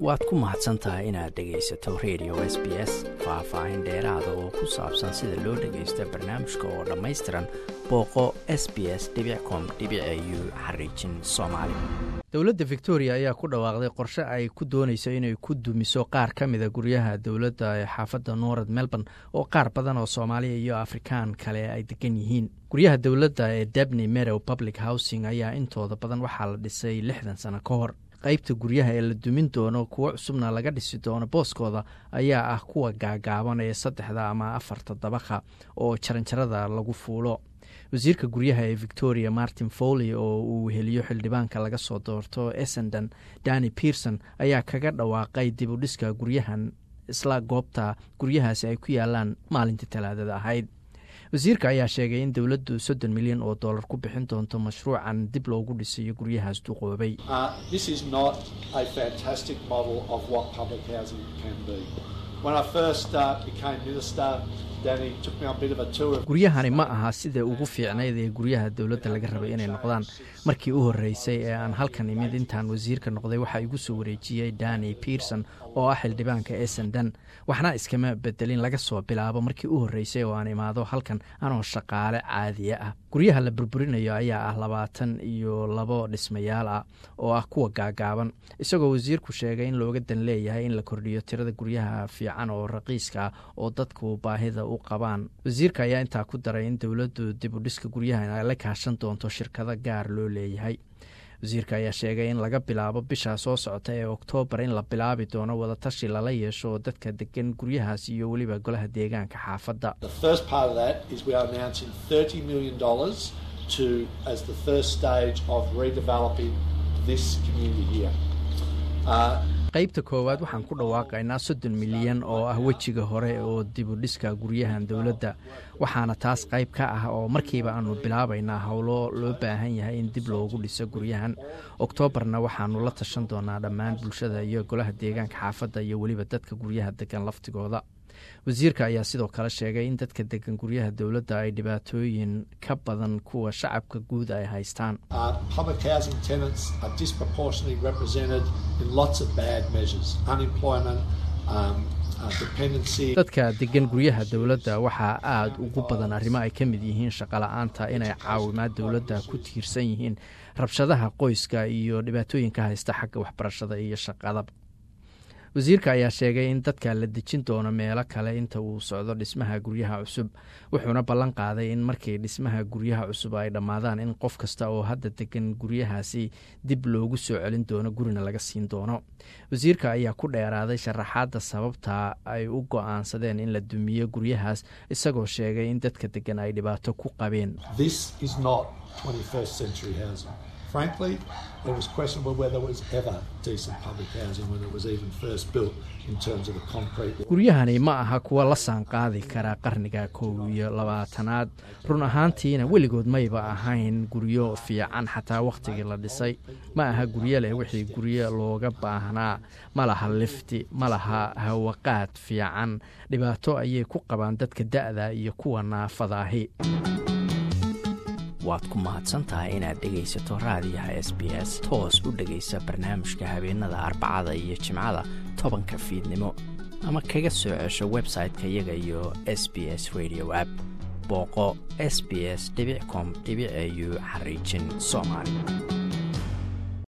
waad ku mahadsan tahay inaad dhegaysato radio s b s faah-faahin dheeraada oo ku saabsan sida loo dhagaysto barnaamijka oo dhammaystiran booqo s b s com u xariijin soomaali dowladda victoria ayaa ku dhawaaqday qorshe ay ku doonayso inay ku dumiso qaar ka mida guryaha dowladda ee xaafadda norad melbourne oo qaar badan oo soomaaliya iyo afrikaan kale ay degan yihiin guryaha dowladda ee debney merow public housing ayaa intooda badan waxaa la dhisay lixdan sano ka hor qaybta guryaha ee la dumin doono kuwo cusubna laga dhisi doono booskooda ayaa ah kuwa gaagaaban ee saddexda ama afarta dabaqa oo jaranjarada lagu fuulo wasiirka guryaha ee victoria martin foley oo uu heliyo xildhibaanka laga soo doorto essendon dani pearson ayaa kaga dhawaaqay dib u dhiska guryahan isla goobta guryahaasi ay ku yaalaan maalintii talaadada ahayd wasiirka ayaa sheegay in dowladdu soddon milyan oo dollar ku bixin doonto mashruucan dib loogu dhisayo guryahaas duqoobay guryahani ma aha sida ugu fiicnayd ee guryaha dowladda laga rabay inay noqdaan markii u horreysay ee aan halkan imid intaan wasiirka noqday waxaa igu soo wareejiyey dani pearson oo ah xildhibaanka essendon waxna iskama bedelin laga soo bilaabo markii u horreysay oo aan imaado halkan anoo shaqaale caadiya ah guryaha la burburinayo ayaa ah labaatan iyo labo dhismayaal ah oo ah kuwa gaagaaban isagoo wasiirku sheegay in looga dan leeyahay in la kordhiyo tirada guryaha fiican oo raqiiska ah oo dadku baahida u qabaan wasiirka ayaa intaa ku daray in dowladdu dib u dhiska guryahan ay la kaashan doonto shirkado gaar loo leeyahay wasiirka ayaa sheegay in laga bilaabo bisha soo socota ee oktoobar in la bilaabi doono wadatashi lala yeesho dadka degan guryahaas iyo weliba golaha deegaanka xaafadda qaybta koowaad waxaan ku dhawaaqaynaa soddon milyan oo ah wejiga hore oo dibu dhiska guryahan dowladda waxaana taas qayb ka ah oo markiiba aanu bilaabaynaa howlo loo baahan yahay in dib loogu dhiso guryahan oktoobarna waxaanu la tashan doonaa dhammaan bulshada iyo golaha deegaanka xaafadda iyo weliba dadka guryaha degan laftigooda wasiirka ayaa sidoo kale sheegay in dadka degan guryaha dowladda ay dhibaatooyin ka badan kuwa shacabka guud ay haystaan dadka degan guryaha dowladda waxaa aada ugu badan arrimo ay ka mid yihiin shaqala-aanta inay caawimaad dowladda ku tiirsan yihiin rabshadaha qoyska iyo dhibaatooyinka haysta xagga waxbarashada iyo shaqada wasiirka ayaa sheegay in dadka la dejin doono meelo kale inta uu socdo dhismaha guryaha cusub wuxuuna ballan qaaday in markii dhismaha guryaha cusub ay dhammaadaan in qof kasta oo hadda degan guryahaasi dib loogu soo celin doono gurina laga siin doono wasiirka ayaa ku dheeraaday sharaxaadda sababta ay u go-aansadeen in la dumiyo guryahaas isagoo sheegay in dadka degan ay dhibaato ku qabeen frankly, it was questionable whether there was ever decent public housing when it was even first built in terms of the concrete. guryahani ma aha kuwa la saanqaadi kara qarniga kow iyo labaatanaad run ahaantiina weligood mayba ahayn guryo fiican xataa wakhtigii la dhisay ma aha guryo leh wixii guryo looga baahnaa ma laha lifti ma laha hawaqaad fiican dhibaato ayay ku qabaan dadka da'da iyo kuwa naafadaahi waad ku mahadsantahay inaad dhegaysato raadiyaha s b s toos u dhegaysa barnaamijka habeenada arbacada iyo jimcada tobanka fiidnimo ama kaga soo cesho website-ka iyaga iyo s b s radio app booqo s b s com au xariijin soomaali